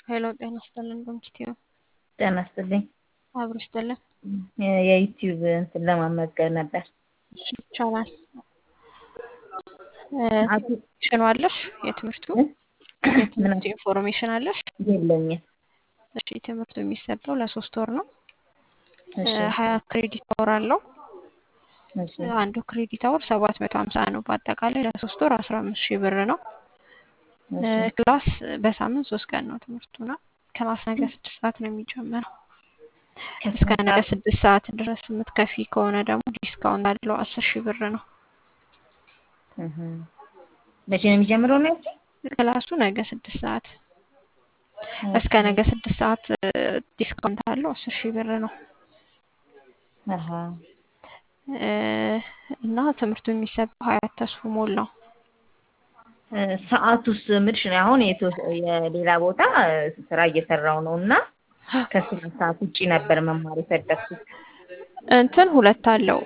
ሄሎ ጤና ይስጥልን በምስቲው ጤና ይስጥልኝ። አብሮ ይስጥልን። የዩቲዩብ እንትን ለማመዝገብ ነበር። ይቻላል። ኢንፎርሜሽን አለሽ? የትምህርቱ የትምህርቱ ኢንፎርሜሽን አለሽ? የለኝም። እሺ ትምህርቱ የሚሰጠው ለሶስት ወር ነው። እሺ ሀያ ክሬዲት አወር አለው። እሺ አንዱ ክሬዲት አወር ሰባት መቶ ሀምሳ ነው። በአጠቃላይ ለሶስት ወር አስራ አምስት ሺህ ብር ነው። እሺ ክላስ በሳምንት ሶስት ቀን ነው ትምህርቱ ነው። ክላስ ነገ ስድስት ሰዓት ነው የሚጀምረው። እስከ ነገ ስድስት ሰዓት ድረስ የምትከፊ ከሆነ ደግሞ ዲስካውንት አለው አስር ሺህ ብር ነው። እህ መቼ ነው የሚጀምረው ነው ያልሽኝ? ክላሱ ነገ ስድስት ሰዓት እስከ ነገ ስድስት ሰዓት ዲስካውንት አለው አስር ሺህ ብር ነው። አሃ እና ትምህርቱ የሚሰጠው ሀያት ተስፉ ሞላው ሰዓቱስ ምልሽ ነው አሁን የቶ- የሌላ ቦታ ስራ እየሰራው ነው እና ከስራ ሰዓት ውጪ ነበር መማር የፈለግኩት። እንትን ሁለት አለው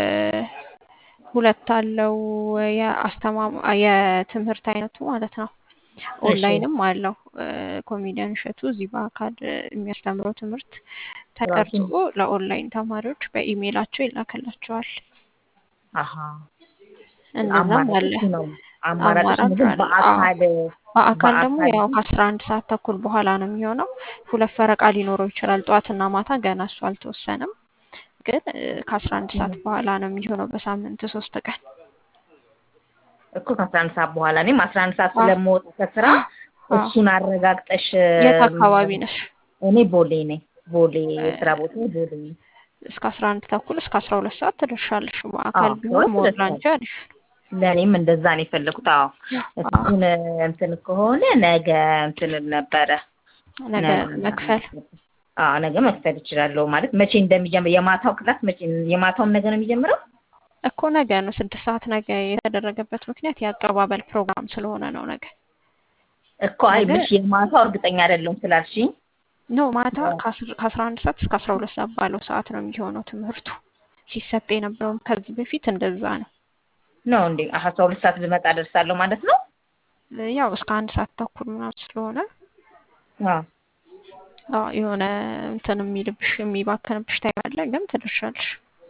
ሁለት አለው የአስተማማ የትምህርት አይነቱ ማለት ነው። ኦንላይንም አለው። ኮሜዲያን እሸቱ እዚህ በአካል የሚያስተምረው ትምህርት ተቀርጾ ለኦንላይን ተማሪዎች በኢሜይላቸው ይላክላቸዋል። አሃ እንደዛም አለ። አማራጭ ነው። አማራጭ አማራጭ ግን አለ። በአካል በአካል ደግሞ በአካል ያው ከአስራ አንድ ሰዓት ተኩል በኋላ ነው የሚሆነው። ሁለት ፈረቃ ሊኖረው ይችላል። ጠዋትና ማታ ገና እሱ አልተወሰነም። ግን ከአስራ አንድ ሰዓት በኋላ ነው የሚሆነው በሳምንት ሶስት ቀን። እኮ ከአስራ አንድ ሰዓት በኋላ እኔም አስራ አንድ ሰዓት ስለምወጣ ከስራ እሱን አረጋግጠሽ የት አካባቢ ነሽ? እኔ ቦሌ ነኝ። ቦሌ የስራ ቦታ ቦሌ ነኝ። እስከ አስራ አንድ ተኩል እስከ አስራ ሁለት ሰዓት ትደርሻለሽ። በአካል አዎ፣ ቢሆን ሁለት ሞር ሰዓት። ላንቺ አሪፍ ነው። ለእኔም እንደዛ ነው የፈለኩት። አዎ እሱን እንትን ከሆነ ነገ እንትን ነበረ ነገ መክፈል አዎ ነገ መክፈል እችላለሁ። ማለት መቼ እንደሚጀምር የማታው ክላስ መቼ የማታውም ነገ ነው የሚጀምረው? እኮ ነገ ነው ስድስት ሰዓት ነገ የተደረገበት ምክንያት የአቀባበል ፕሮግራም ስለሆነ ነው ነገ እኮ አይ ነገ- ምሽ የማታው እርግጠኛ አይደለሁም ስላልሽኝ ኖ ማታ ከአስር- ከአስራ አንድ ሰዓት እስከ አስራ ሁለት ሰዓት ባለው ሰዓት ነው የሚሆነው ትምህርቱ ሲሰጥ የነበረውም ከዚህ በፊት እንደዛ ነው። ነው እንዴ? አስራ ሁለት ሰዓት ልመጣ ደርሳለሁ ማለት ነው? ያው እስከ አንድ ሰዓት ተኩል ምናምን ስለሆነ አዎ አዎ የሆነ እንትን የሚልብሽ የሚባከንብሽ ታይም አለ፣ ግን ትደርሻለሽ።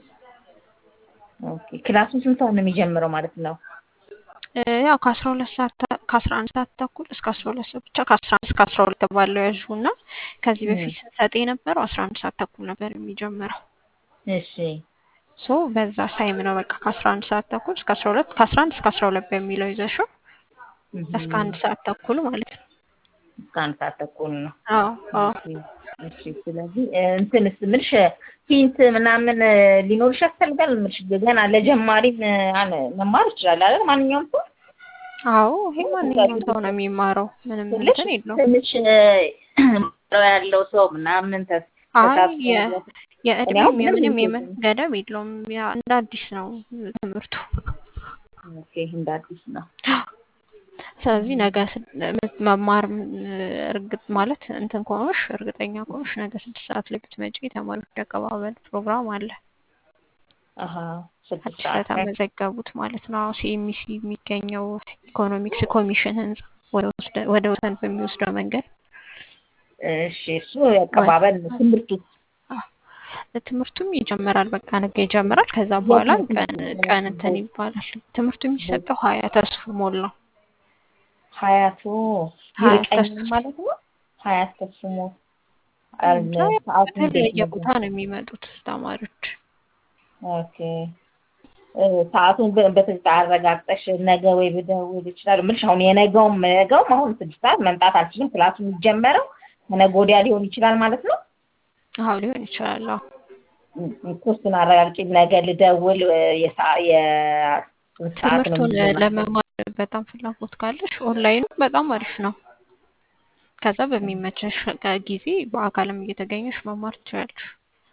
ኦኬ። ክላሱን ስንት ሰዓት ነው የሚጀምረው ማለት ነው? እ ያው ከአስራ ሁለት ሰዓት ተ- ከአስራ አንድ ሰዓት ተኩል እስከ አስራ ሁለት ሰዓት ብቻ ከአስራ አንድ እስከ አስራ ሁለት ባለው ያዥው እና ከዚህ በፊት ስንሰጥ የነበረው አስራ አንድ ሰዓት ተኩል ነበር የሚጀምረው። እሺ ሶ በዛ ሳይም ነው በቃ ከአስራ አንድ ሰዓት ተኩል እስከ አስራ ሁለት ከአስራ አንድ እስከ አስራ ሁለት በሚለው ይዘሽው እህ፣ እስከ አንድ ሰዓት ተኩል ማለት ነው። እስከ አንድ ሰዓት ተኩል ነው። አዎ አዎ እሺ ስለዚህ እ፣ እንትንስ ምልሽ ሂንት ምናምን እ፣ ሊኖርሽ ያስፈልጋል ምልሽ ገና ለጀማሪም እ፣ አለ- መማር ይችላል አይደል ማንኛውም ሰው አዎ ይሄ ማንኛውም ሰው ነው የሚማረው፣ ምንም ትንሽ እንትን የለውም። ትንሽ እ፣ ያለው ሰው ምናምን ተስ አይ ተሳትፎ የ- ያለው- እኔ የእድሜም አሁን ምንም የምንም ሂንት የምን ገደብ የለውም። ያ እንደ አዲስ ነው ትምህርቱ። ኦኬ እንደ አዲስ ነው። ስለዚህ ነገ ስድ- ምት- መማር ም- እርግጥ ማለት እንትን ከሆንሽ እርግጠኛ ከሆንሽ ነገ ስድስት ሰዓት ላይ ብትመጪ የተማሪዎች አቀባበል ፕሮግራም አለ። አሀ ስድስት አዲስ ሰዓት ላይ ለተመዘገቡት ማለት ነው። ሲኤምሲ የሚገኘው ኢኮኖሚክስ ኮሚሽን ህንጻ ወደ ወስደ- ወደ ወሰን በሚወስደው መንገድ እሺ እሱ ያቀባበል ነው። ትምህርቱ ትምህርቱም ይጀምራል። በቃ ነገ ይጀምራል። ከዛ በኋላ ቀን ቀን እንትን ይባላል። ትምህርቱ የሚሰጠው ሀያ ተስፉ ሞል ነው። ሀያቱ ሀያት ይርቀኛል ተስፉ ማለት ነው። ሀያት ተስሞ እንጃ ሰዓቱ እንዴት ከተለያየ ነው? ቦታ ነው የሚመጡት ተማሪዎች። ኦኬ እ፣ ሰዓቱን በ- በትክክል አረጋግጠሽ ነገ ወይ ብደውል ይችላል ምልሽ አሁን የነገውም ነገውም አሁን ስድስት ሰዓት መምጣት አልችልም። ክላሱ የሚጀመረው ከነገ ወዲያ ሊሆን ይችላል ማለት ነው። አዎ ሊሆን ይችላል። አዎ እሱን አረጋግጬ ነገ ልደውል እ፣ የሰዓ- የስንት ሰዓት ነው ትምህርቱን የሚጀምረው? ለመማር በጣም ፍላጎት ካለሽ ኦንላይኑ በጣም አሪፍ ነው። ከዛ በሚመቸሽ ጊዜ በአካልም እየተገኘሽ መማር ትችላለሽ።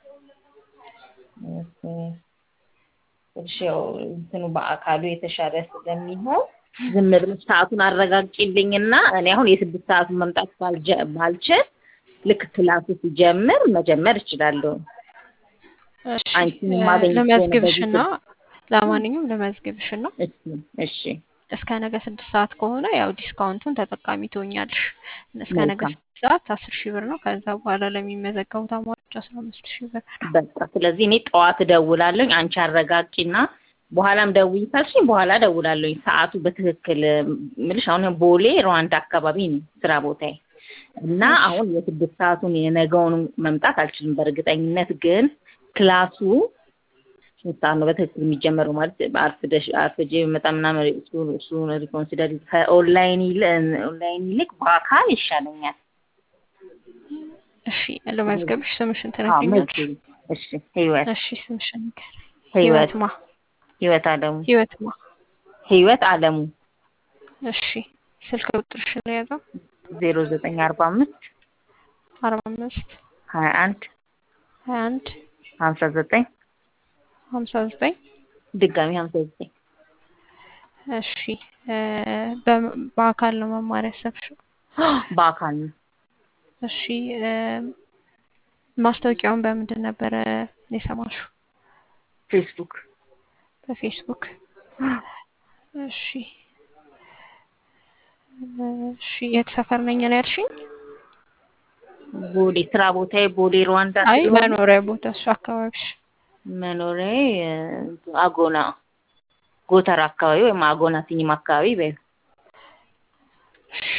ኦኬ። እሺ ያው እንትኑ በአካሉ የተሻለ ስለሚሆን ዝም ብለሽ ሰዓቱን አረጋግጪልኝና እኔ አሁን የስድስት ሰዓቱን መምጣት ባልጀ- ባልችል ልክ ክላሱ ሲጀምር መጀመር እችላለሁ። እሺ አንቺን እ፣ የማገኝ ከሆነ ልመዝግብሽና በዚህ ለማንኛውም ልመዝግብሽና እሺ እሺ እስከ ነገ ስድስት ሰዓት ከሆነ ያው ዲስካውንቱን ተጠቃሚ ትሆኛለሽ። እስከ ነገ መልካም ስድስት ሰዓት አስር ሺህ ብር ነው። ከዛ በኋላ ለሚመዘገቡ ተማሪዎች አስራ አምስት ሺህ ብር ነው። በቃ ስለዚህ እኔ ጠዋት እደውላለሁኝ። አንቺ አረጋጊና በኋላም ደውይ ካልሽኝ በኋላ እደውላለሁኝ። ሰዓቱ በትክክል ምልሽ አሁን ቦሌ ሩዋንዳ አካባቢ ነው ስራ ቦታዬ እና እሺ አሁን የስድስት ሰዓቱን የነገውን መምጣት አልችልም በእርግጠኝነት ግን ክላሱ ስንት ሰዓት ነው በትክክል የሚጀመረው? ማለት አርፍደሽ አርፍጄ በመጣ ምናምን እሱ እሱን ሪኮንሲደር ከኦንላይን ይል ኦንላይን ይልቅ በአካል ይሻለኛል። እሺ ለመዝገብሽ ስምሽን አዎ ትነግሪኛለሽ? መዝግቢ። እሺ ህይወት እሺ ስምሽን ንገሪኝ። ህይወት ህይወት ማ ህይወት አለሙ ህይወት ማ ህይወት አለሙ እሺ ስልክ ቁጥርሽን የያዘው ዜሮ ዘጠኝ አርባ አምስት አርባ አምስት ሀያ አንድ ሀያ አንድ ሀምሳ ዘጠኝ ሀምሳ ዘጠኝ ድጋሚ ሀምሳ ዘጠኝ እሺ እ በ- በአካል ነው መማር ያሰብሽው? በአካል ነው። እሺ እ ማስታወቂያውን በምንድን ነበረ የሰማሽው? ፌስቡክ በፌስቡክ። እሺ እሺ የት ሰፈር ነኝ ነው ያልሽኝ? ቦሌ ስራ ቦታዬ ቦሌ ሩዋንዳ አይ ስለሆነ መኖሪያ ቦታ እሱ አካባቢሽ። መኖሪያዬ እ አጎና ጎተራ አካባቢ ወይም አጎና ሲኒማ አካባቢ በይ እሺ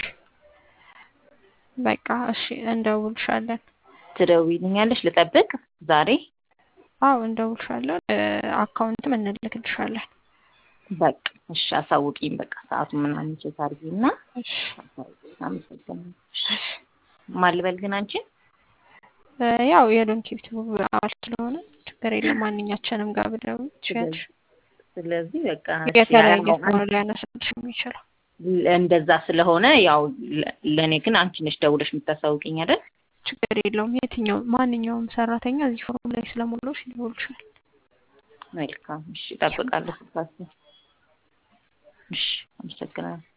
በቃ እሺ እንደውልሻለን። ትደውይልኛለሽ። ልጠብቅ ዛሬ አዎ እንደውልሻለን። እ አካውንትም እንልክልሻለን። በቃ እሺ፣ አሳውቂኝ። በቃ ሰዓቱ ምናምን ቼክ አድርጊና እሺ አሳውቂኝ። አመሰግናለሁ። እሺ ማን ልበል ግን አንቺን? እ ያው የሎን ኪፕት አባል ስለሆነ ችግር የለም። ማንኛችንም ጋር ብደውይ ትችያለሽ። ስለዚህ በቃ እሺ፣ የተለያየ ያው ሰው ነው ሊያነሳልሽ የሚችለው። እንደዛ ስለሆነ ያው ለ- ለእኔ ግን አንቺ ነሽ ደውለሽ የምታሳውቂኝ አይደል? ችግር የለውም። የትኛው ማንኛውም ሰራተኛ እዚህ ፎርም ላይ ስለሞላሽ ይደውልሻል። መልካም እሺ፣ እጠብቃለሁ። ስልካችሁ። እሺ፣ አመሰግናለሁ።